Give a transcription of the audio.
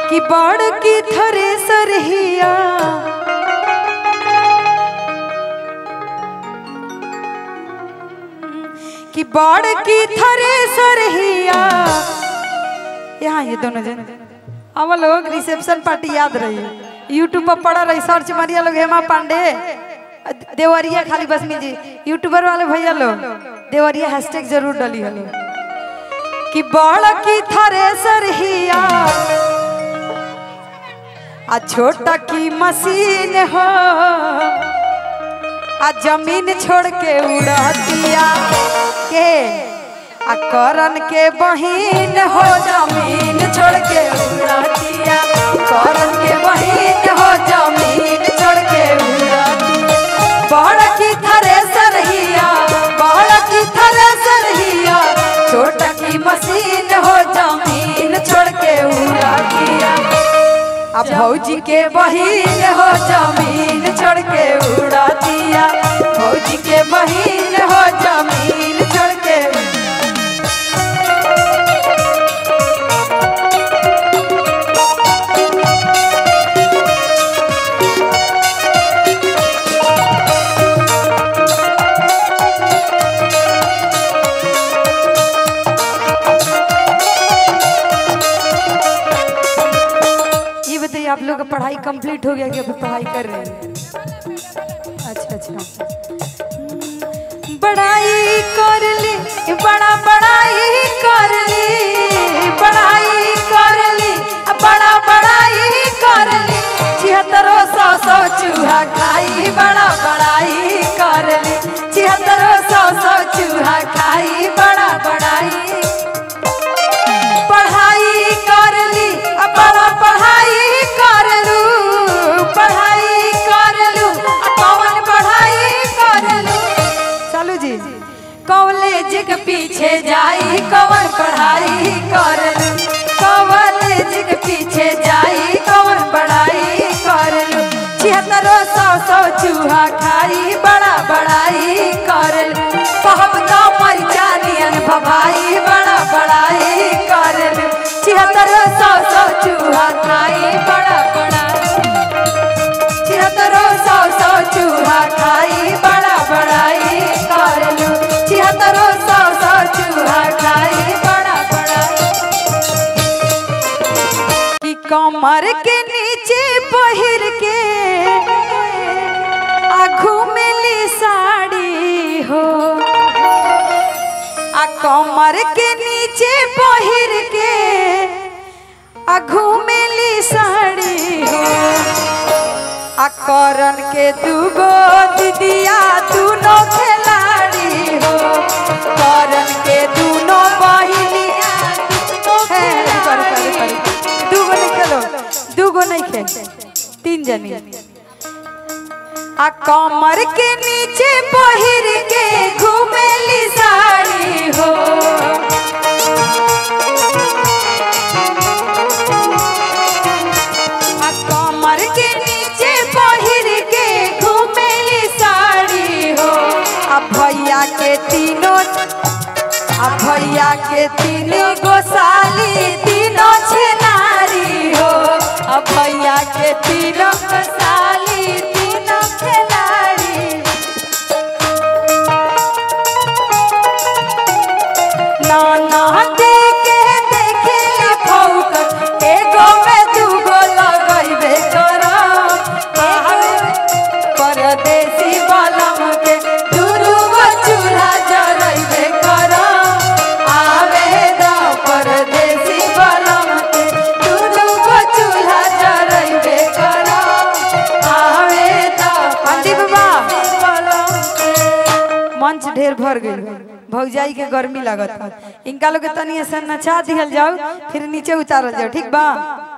कि बड़ की थरे सरहिया कि बड़ की थरे सरहिया यहाँ ये दोनों जन हम लोग रिसेप्शन पार्टी याद रही यूट्यूब पर पड़ा रही सर्च मारिया लोग हेमा पांडे देवरिया खाली बस में जी यूट्यूबर वाले भैया लोग देवरिया हैशटैग जरूर डली हलो कि बड़ की थरे सरहिया आ छोटा की मशीन हो आ जमीन छोड़ के उड़तिया के आ करन के बहिन हो जमीन छोड़ के उड़तिया करन के बहिन हो जमीन छोड़ के उड़तिया बड़ की थरे सरहिया बड़ की थरे सरहिया छोटा की मशीन हो जमीन छोड़ के उड़तिया अब भौजी के बहिन हो जमीन छोड़ के उड़ा दिया भौजी के बहिन हो जमीन छोड़ के ये बताइए आप लोग का पढ़ाई कंप्लीट हो गया कि अभी पढ़ाई कर रहे हैं अच्छा अच्छा हम्म, बड़ाई कर ली बड़ा बड़ाई कर ली बड़ाई कर ली बड़ा बड़ाई कर ली छिहत्तरो सौ सौ चूहा खाई बड़ा बड़ाई कर ली छिहत्तरो सौ सौ चूहा खाई बड़ा बड़ाई पढ़ाई कर ली अब बड़ा पढ़ाई कर लू पढ़ाई कर लू अब कौन पढ़ाई कर लू चलू जी कॉलेज के पीछे जाई कौन पढ़ाई कर लू कॉलेज के पीछे जाई कौन पढ़ाई कर लू छिहत्तरो सौ सौ चूहा खाई बड़ा बड़ाई कर लू कहब तो मरिचा नियन भभाई बड़ा बड़ाई कर लू छिहत्तरो सौ सौ चूहा खाई बड़ा बड़ा छिहत्तरो सौ सौ चूहा खाई बड़ा बड़ाई कर लू छिहत्तरो सौ सौ चूहा खाई बड़ा बड़ा कि कमर के नीचे पहिर के आ घूमेली साड़ी हो आ कमर के नीचे पहिर के आ घूमेली साड़ी हो आ करन के दूगो दीदिया दूनो खिलाड़ी हो करन के दूनो बहिनिया है रुको रुको रुको रुको। दूगो नहीं खेलो दूगो नहीं खेल तीन जनी आ कमर के नीचे पहिर के घूमेली साड़ी हो आ कमर के नीचे पहिर के घूमेली साड़ी हो आ भैया के तीनों आ भैया के तीनों गोसाली तीनों छेनारी हो आ भैया के तीनों गोसाली तीनों खिलाड़ी नाना देखे देखे फौक एगो में दूगो लगैबे करम परदेसी बलम के दूगो चूल्हा जरैबे करम आवे द परदेसी बलम के दूगो चूल्हा जरैबे करम आवे द पंडित बाबा मंच ढेर भर गई भौजाई के गर्मी लागत इनका लोग के तनी ऐसा नचा दिहल जाओ फिर नीचे उतारल जाओ ठीक बा